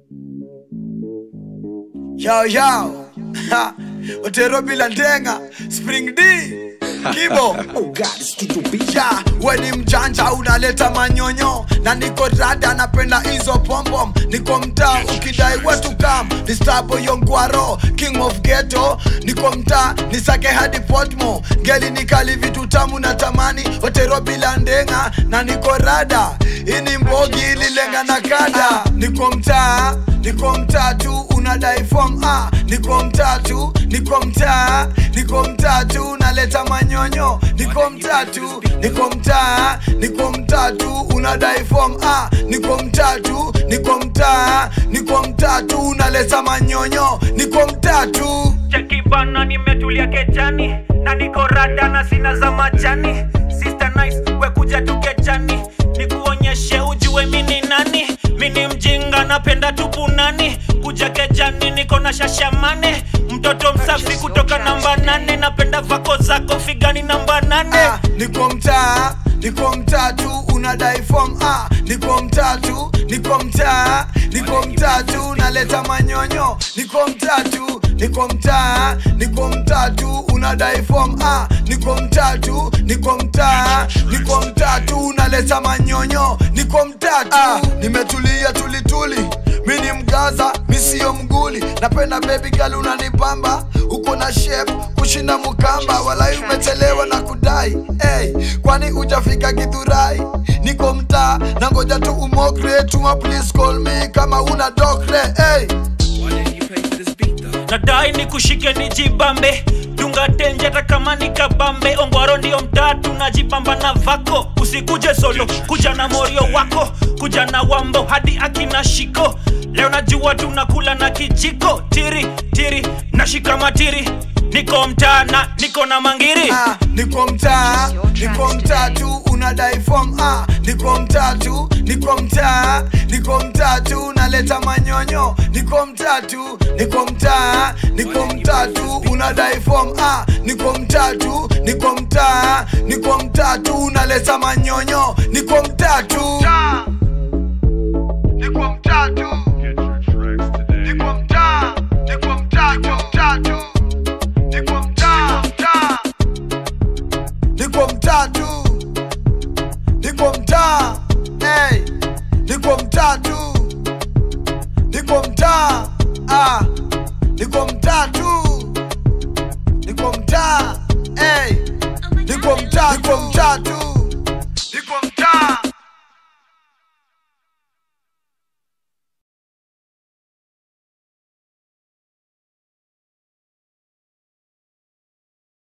Yo yo, Ha, Otero bila ndenga, Spring D, Kibo. Oh God, it's Studio B. Ya, we ni mjanja unaleta manyonyo na niko rada napenda hizo pompom niko mtaa ukidai watu kam ni stabo yongwaro king of ghetto niko mtaa nisake hadi potmo geli nikali vitu tamu na tamani otero bila ndenga na niko rada ini mbogi ililenga na kada niko mtaa niko mtaa tu unadai form ah niko mtaa tu niko mtaa niko mtaa tu naleta manyonyo niko mtaa tu niko mtaa niko mtaa tu unadai form ah niko mtaa tu niko mtaa niko mtaa tu naleta manyonyo niko mtaa tu cheki bana nimetulia kejani na niko rada na sina za majani sister nice we kuja tukejani nikuonyeshe ujue mini nani mini mjinga napenda tupunani kuja kejani niko na shashamane mtoto msafi kutoka namba nane napenda vako zako figani namba nane ah, niko mtaa niko mtaa tu unadai form ah, niko mtaa tu niko mtaa niko mtaa tu naleta manyonyo niko mtaa tu niko mtaa niko mtaa tu unadai form ah, niko mtaa tu niko mtaa niko mtaa tu naleta manyonyo niko mtaa tu ah, nimetulia tulituli mi ni mgaza mi siyo mguli napenda baby girl unanipamba uko na shape kushinda mukamba walai umechelewa na kudai hey, kwani ujafika gidhurai niko mtaa na ngoja tu umokre tuma please call me kama una dokre hey. nadai nikushike nijibambe dunga tenje hata kama nikabambe ongwaro ndio mtatu najipamba na vako usikuje solo kuja na morio wako kuja na wambo hadi akina shiko leo najua tunakula na kijiko tiri tiri nashika matiri niko mtana niko na mangiri ah, niko mtaa niko mtaa tu unadai form ah, niko mtaa tu niko mtaa niko mtaa tu naleta manyonyo niko mtaa tu niko mtaa niko mtaa tu unadai form ah, niko mtaa tu niko mtaa niko mtaa tu naleta manyonyo niko mtaa tu